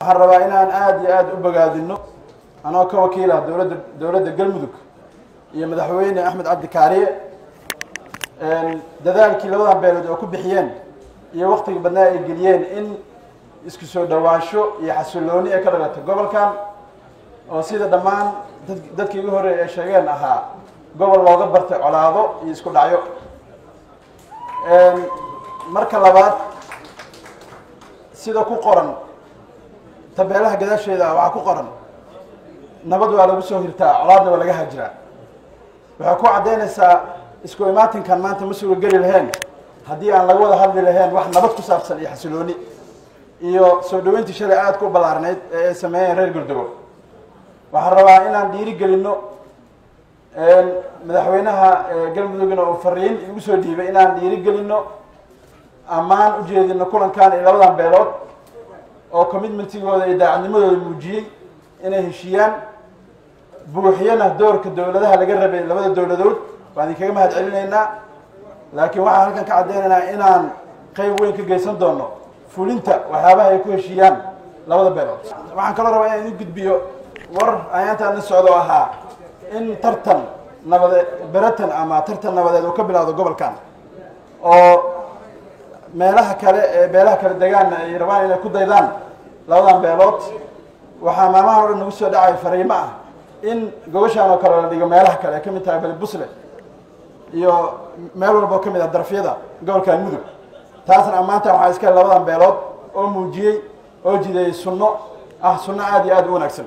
waxaan rabaa inaan aada iyo aada u bogaadino anoo ka wakiila dowladda dowladda galmudug iyo madaxweyne axmed cabdi kaariye dadaalkii labadan beelood oo ku bixiyeen iyo waktiga badnaa ay geliyeen in isku soo dhawaansho iyo xasilooni ay ka dhalato gobolkan oo sida dhammaan dad dadkii ugu horreeyay ay sheegeen ahaa gobol looga bartay colaado iyo isku dhacyo marka labaad sida ku qoran tabeelaha gadaasheeda waxaa ku qoran nabad waa lagu soo hirtaa colaadna waa laga hajiraa waxay ku caddaynaysaa isku imaatinkan maanta ma suga geli laheen haddii aan laga wada hadli lahayn wax nabad ku saabsan iyo xasilooni iyo soo dhaweyntii shalay aada ku ballaarnayd ee ay sameeyeen reer gurdogo waxaan rabaa inaan dhiiri gelinno madaxweynaha galmudugna uu fariin igu soo dhiibay inaan dhiiri gelinno ammaan u jeedino kulankan iyo labadan beelood oo commitmentigooda iyo daacadnimadooda muujiyey inay heshiiyaan buuxiyana doorka dowladaha laga rabay labada dowladood waan idinkaga mahad celinaynaa laakiin waxaan halkan ka caddaynaynaa inaan qayb weyn ka geysan doono fulinta waxyaabaha ay ku heshiiyaan labada beelood waxaan kaloo rabaa inaan idin gudbiyo war ayaantaan la socdo ahaa in tartan nabade beratan ama tartan nabadeed uu ka bilowdo gobolkan oo meelaha kale ee beelaha kale degaanna ay rabaan inay ku daydaan labadan beelood waxaa maalmahan o dhan nagu soo dhacay fariimo ah in gobashaan oo kale la dhigo meelaha kale ay ka mid tahay bali busle iyo meel walba oo ka mid ah darafyada gobolkan mudug taasna ammaantan waxaa iska labadan beelood oo muujiyey oo jideeyey sunno ah sunno aada iyo aada u wanaagsan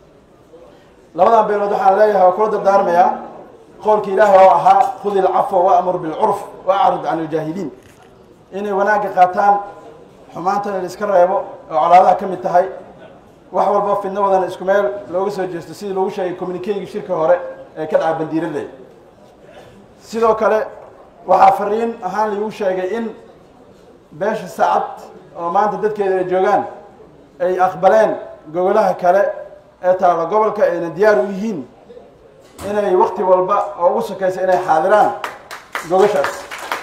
labadan beelood waxaan leeyahay waa kula dardaarmayaa qowlkii ilaahay oo ahaa khudi ilcafwa waamur bilcurf waacrid can iljaahiliin inay wanaagga qaataan xumaantana la iska reebo oo colaadaha ka mid tahay wax walba fidno wadana isku meel looga soo jeesto sidii lagu sheegay communikeyga shirka hore ee ka dhaca bandiiradey sidoo kale waxaa fariin ahaan laigu sheegay in beesha saacad oo maanta dadkeeda ay joogaan ay aqbaleen gogolaha kale ee taalo gobolka ayna diyaar u yihiin inay wakti walba oo ugu sokaysa inay xaadiraan gogashaas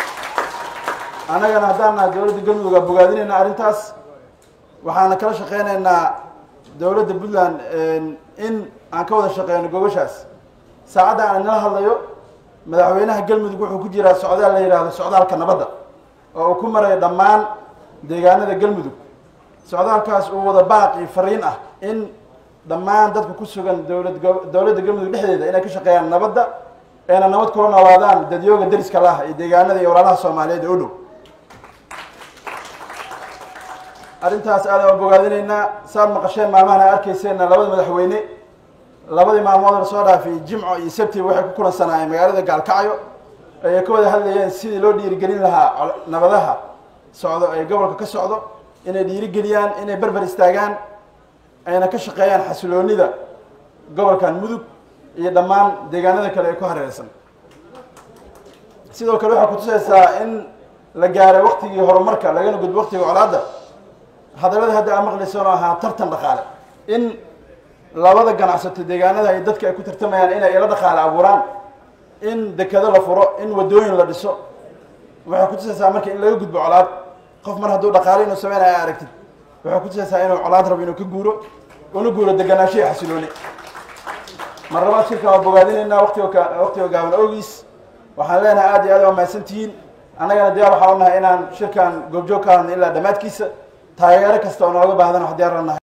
annagana haddaan nahay dowladda galmudug bogaadinayna arrintaas waxaana kala shaqeynaynaa dowladda puntland in aan ka wada shaqeyno gogashaas saacadda aan inala hadlayo madaxweynaha galmudug wuxuu ku jiraa socdaal la yidhaahdo socdaalka nabadda oo uu ku marayo dhammaan deegaanada galmudug socdaalkaas uu wada baaq iyo fariin ah in dhammaan dadka ku sugan dowlad dowladda galmudug dhexdeeda inay ka shaqeeyaan nabadda ayna nabad kula noolaadaan dadyooga dariska laha iyo deegaanada iyo walaalaha soomaaliyeed ee u dhow arrintaas aada aan bogaadinaynaa saad maqasheen maalmahan ay arkayseenna labada madaxweyne labadii maalmood la soo dhaafay jimco iyo sabtiba waxay ku kulansanaayeen magaalada gaalkacyo ayay ka wada hadlayeen sidii loo dhiirigelin lahaa nabadaha socdo ee gobolka ka socdo inay dhiirigeliyaan inay berber istaagaan ayna ka shaqeeyaan xasiloonida gobolkan mudug iyo dhammaan deegaanada kale ee ku hareereysan sidoo kale waxay kutusaysaa in la gaaray waktigii horumarka lagana gudbo waktiga colaadda hadalladii hadda aa maqlaysan oo ahaa tartan dhaqaale in labada ganacsato deegaanada ay dadka ay ku tartamayaan inay ila dhaqaale abuuraan in dekado la furo in wadooyin la dhiso waxay kutusaysaa marka in laga gudbo colaad qof mar hadduu dhaqaale inuu sameynaya a aragtid waxay kutusaysaa inuu colaad rabo inuu ka guuro una guuro deganaansho iyo xasilooni mar labaad shirkan waa bogaadinaynaa watiga waktiga gaaban ogiis waxaan leenahay aada iyo aad waa mahadsantihiin annagana diyaar waxaa u nahay inaan shirkan goobjoog ka hadno ilaa dhammaadkiisa taageero kasta oo nooga baahdan wax diyaar la nahay